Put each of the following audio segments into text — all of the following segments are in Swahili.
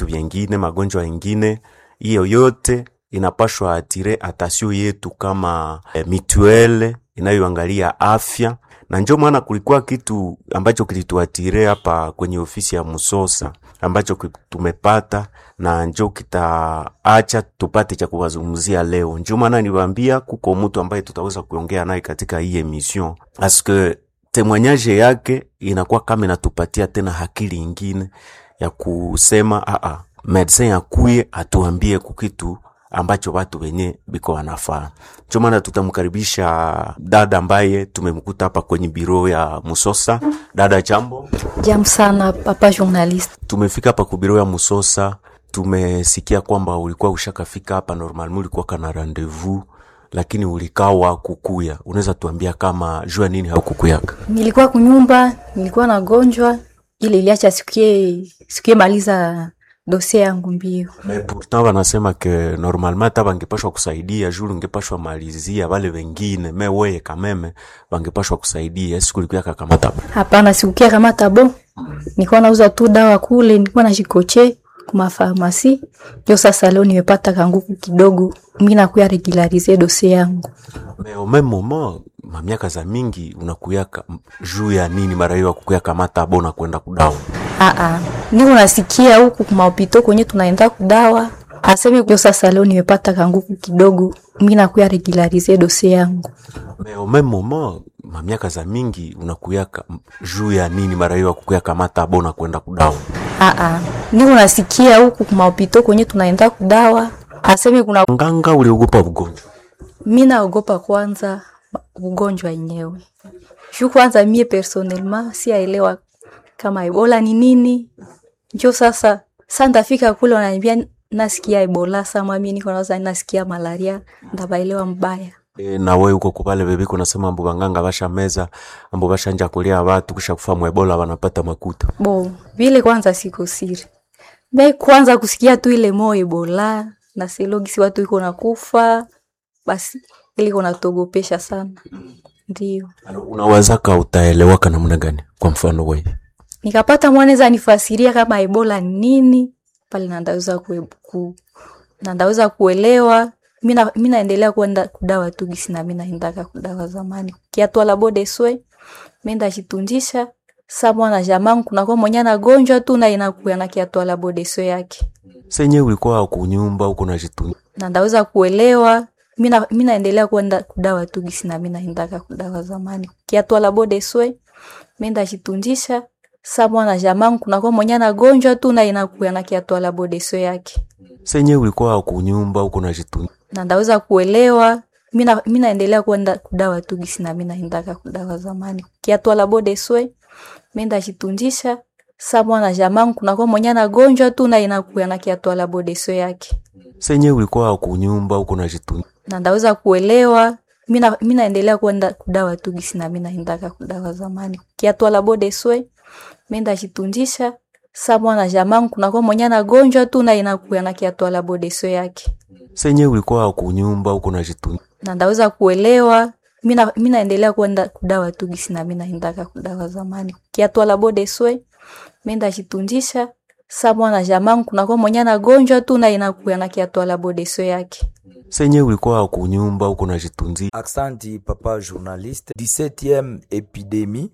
vitu vyengine, magonjwa yengine, hiyo yote inapashwa atire atasio yetu kama eh, mituele inayoangalia afya, na njo maana kulikuwa kitu ambacho kilituatire hapa kwenye ofisi ya Musosa ambacho ki- tumepata na njo kitaacha tupate cha kuwazungumzia leo. Njo maana niwaambia kuko mtu ambaye tutaweza kuongea naye katika hii emission aske temwanyaje yake inakuwa kama inatupatia tena hakili ingine ya kusema aa, medecin akuye atuambie kukitu ambacho watu wenye biko wanafaa. Ndio maana tutamkaribisha dada ambaye tumemkuta hapa kwenye biro ya Musosa. Dada, jambo. Jambo sana papa journaliste. Tumefika hapa ku biro ya Musosa, tumesikia kwamba ulikuwa ushakafika hapa normalement, ulikuwa kana rendezvous lakini ulikawa kukuya. Unaweza tuambia kama jua nini haukukuyaka? Nilikuwa kunyumba, nilikuwa nagonjwa, ile iliacha sikie sikie maliza dosie yangu mbio. Mais pourtant wanasema ke normalement hata bangepashwa kusaidia juu ungepashwa malizia wale wengine, me weye kameme bangepashwa kusaidia. Siku ulikuya kakamata Hapana, sikukia kama tabo. Nilikuwa nauza tu dawa kule, nilikuwa najikoche kuma farmasi. Ndio sasa leo nimepata kanguku kidogo, mimi nakuya regularize dosie yangu. me au même moment mamiaka za mingi unakuyaka m- juu ya nini mara hiyo akukuya kamata bona kwenda kudawa Ah ah. Niko nasikia huku kuma hopito kwenye tunaenda kudawa. Aseme ndio sasa leo nimepata kanguku kidogo, mimi nakuya regularize dosie yangu. me au même moment mamiaka za mingi unakuyaka m- juu ya nini mara hiyo akukuya kamata bona kwenda kudawa Ah ah. Niko nasikia huku kuma hopito kwenye tunaenda kudawa. Aseme kuna nganga uliogopa ugonjwa mi naogopa kwanza ugonjwa yenyewe. Juu kwanza mie personnellement siaelewa kama Ebola ni nini. Njo sasa sa ndafika kule wananiambia nasikia Ebola, sama mimi niko nawaza nasikia malaria, ndabaelewa mbaya. E, na we uko kupale bebiko nasema ambu banganga basha meza ambu bashanja kulia watu kisha kufa mwebola wanapata makuta Bo, vile kwanza siko siri. Me kwanza kusikia tu ile mo Ebola na selogisi watu iko nakufa, basi ile iko natogopesha sana. Ndio. Alo, unawazaka utaelewaka namna gani kwa mfano wewe nikapata mwanaweza nifasiria kama ebola ni nini pale nandaweza kue, ku, nandaweza kuelewa mina mi naendelea kwenda kudawa tu gisi na mi naendaka kudawa zamani kiatwala bodeswe menda chitunjisha sa mwana jamangu kunakuwa mwenye anagonjwa tu na inakuya na kiatwala bodeswe yake senye ulikuwa kunyumba uko na jitu na ndaweza kuelewa mina mi naendelea kwenda kudawa tu gisi na mi naendaka kudawa zamani kiatwala bodeswe menda chitunjisha sa mwana jamangu kunakuwa mwenye anagonjwa tu na inakuya na kiatwala bodeswe yake senye ulikuwa kunyumba uko na jitu na ndaweza kuelewa mina mi naendelea kwenda kudawa tu gisi na mi naendaka kudawa zamani kiatwala bodeswe menda chitunjisha sa mwana jamangu kunakuwa mwenye anagonjwa tu na inakuya na kiatwala bodeswe yake senye ulikuwa kunyumba uko na jitu na ndaweza kuelewa mina mi naendelea kwenda kudawa tu gisi na mi naendaka kudawa zamani kiatwala bodeswe menda chitunjisha sa mwana jamangu kunakuwa mwenye anagonjwa tu na inakuya na kiatwala bodeswe yake senye ulikuwa kunyumba uko na jitu na ndaweza kuelewa mina mi naendelea kwenda kudawa tu gisi na mi naendaka kudawa zamani kiatwala bodeswe menda chitunjisha sa mwana jamangu kunakuwa mwenye anagonjwa tu na inakuya na kiatwala bodeswe yake senye ulikuwa kunyumba uko na jitunzi Aksanti papa journaliste. 17e epidemi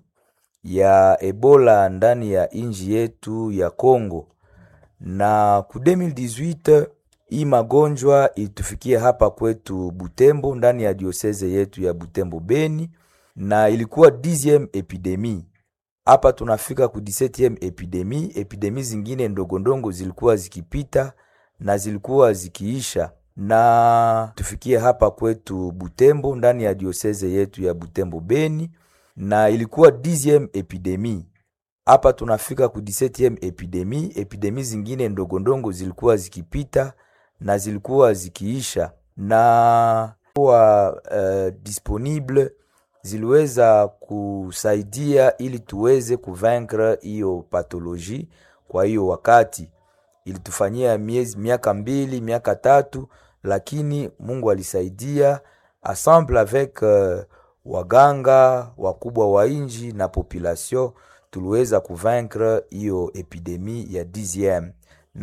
ya Ebola ndani ya inji yetu ya Congo, na ku 2018 hii magonjwa ilitufikia hapa kwetu Butembo, ndani ya dioseze yetu ya Butembo Beni, na ilikuwa 10e epidemi hapa tunafika ku 17e epidemi. Epidemi zingine ndogondongo zilikuwa zikipita na zilikuwa zikiisha, na tufikie hapa kwetu Butembo ndani ya dioseze yetu ya Butembo Beni, na ilikuwa 10e epidemi. Hapa tunafika ku 17e epidemi. Epidemi zingine ndogondongo zilikuwa zikipita na zilikuwa zikiisha, na kuwa uh, disponible ziliweza kusaidia ili tuweze kuvaincre hiyo pathologie. Kwa hiyo wakati ilitufanyia miezi miaka mbili miaka tatu, lakini Mungu alisaidia ensemble avec uh, waganga wakubwa wa inji na population tuliweza kuvaincre hiyo epidemie ya 10e